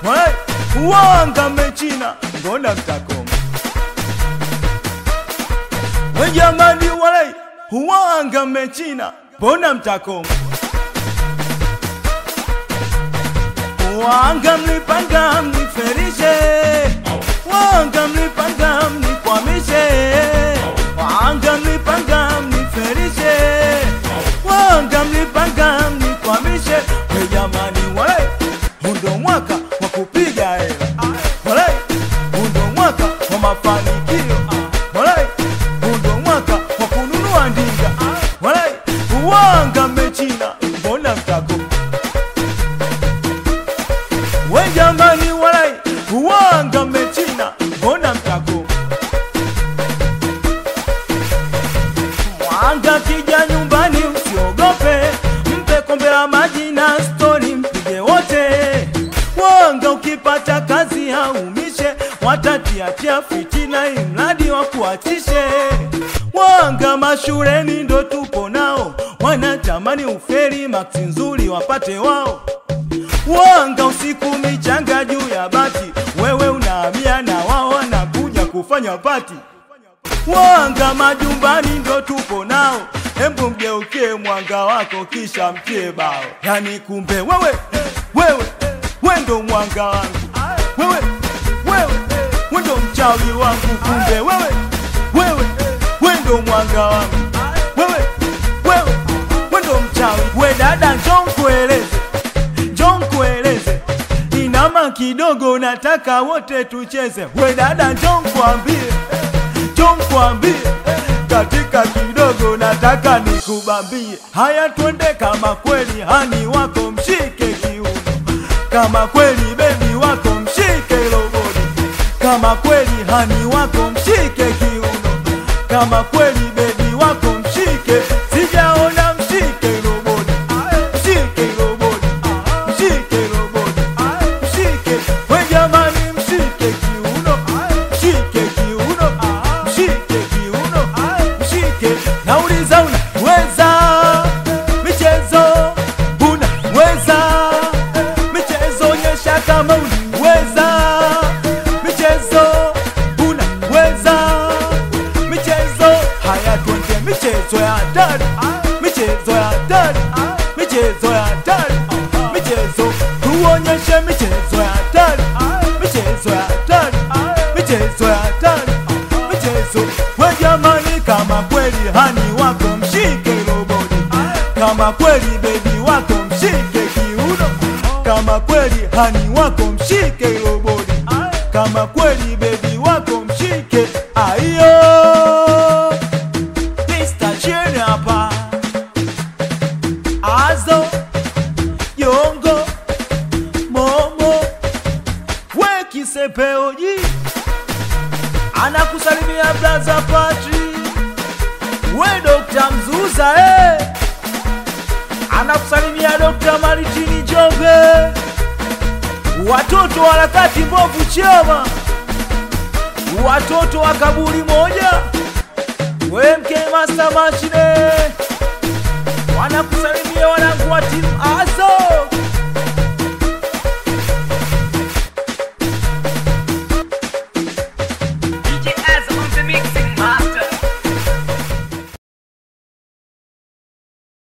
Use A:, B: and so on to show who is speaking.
A: Walai, wanga mechina, mbona mtakoma? We jamani, walai, wanga mechina, mbona mtakoma? Wanga mlipanga mniferishe, wanga mlipanga mnikwamishe, wanga mlipanga mniferishe, wanga mlipanga mnikwamishe. We jamani, walai, huu ndo mwaka wa kupiga hela, walai, huu ndo mwaka wa mafanikio, walai, huu ndo mwaka wa kununua ndinga, walai, wanga mmechina, mbona mtakoma? We jamani, walai wanga mmechina, mbona mtako mwanga kija nyumbani, usiogope, mpe kombe la maji na stori, mpige wote. Wanga ukipata kazi haumishe, watatiatia fitina, imradi wa kuachishe. Wanga mashuleni ndo tupo nao, wanatamani uferi, maksi nzuri wapate wao Wanga usiku michanga juu ya bati, wewe unahamia na wao wanakuja kufanya pati. Wanga majumbani ndo tupo nao, hembu mgeukie mwanga wako kisha mtie bao. Yani kumbe wewe wewe we ndo mwanga wangu, wewe wewe we ndo mchawi wangu, kumbe wewe wewe we ndo mwanga wangu, wewe wewe we ndo mchawi. We dada, njoo nkueleze njoo nkueleze, inama kidogo, nataka wote tucheze. We dada, njoo nkwambie, njoo nkwambie, katika kidogo nataka nikubambie. Haya, twende kama kweli hani wako mshike kiuno, kama kweli bebi wako mshike loboni, kama kweli hani wako mshike kiuno, kama kweli bebi wako mshike, sijaona mshike loboni, mshike loboni mshike roboti, mshike we jamani, mshike kiuno, mshike kiuno, mshike kiuno, mshike. Nauliza, unaweza michezo? Unaweza michezo? Onyesha kama unaweza michezo. Unaweza michezo? Haya, twende michezo ya hatari, michezo ya hatari, michezo ya hatari, michezo tuonyeshe michezo ya hatari, michezo ya hatari, michezo ya hatari, michezo. We jamani, kama kweli hani wako mshike roboti, kama kweli bebi wako mshike kiuno, kama kweli hani wako mshike roboti, kama kweli bebi wako mshike aiyo. Mr. Chen hapa Azo Yongo Momo we kisepeoji anakusalimia blaza Patri we Dokta Mzuza eh. anakusalimia Dokta Maritini Jombe watoto wa harakati mbovu chama watoto wa kaburi moja we mke master machine wanakusalimia wanangu wa timu azo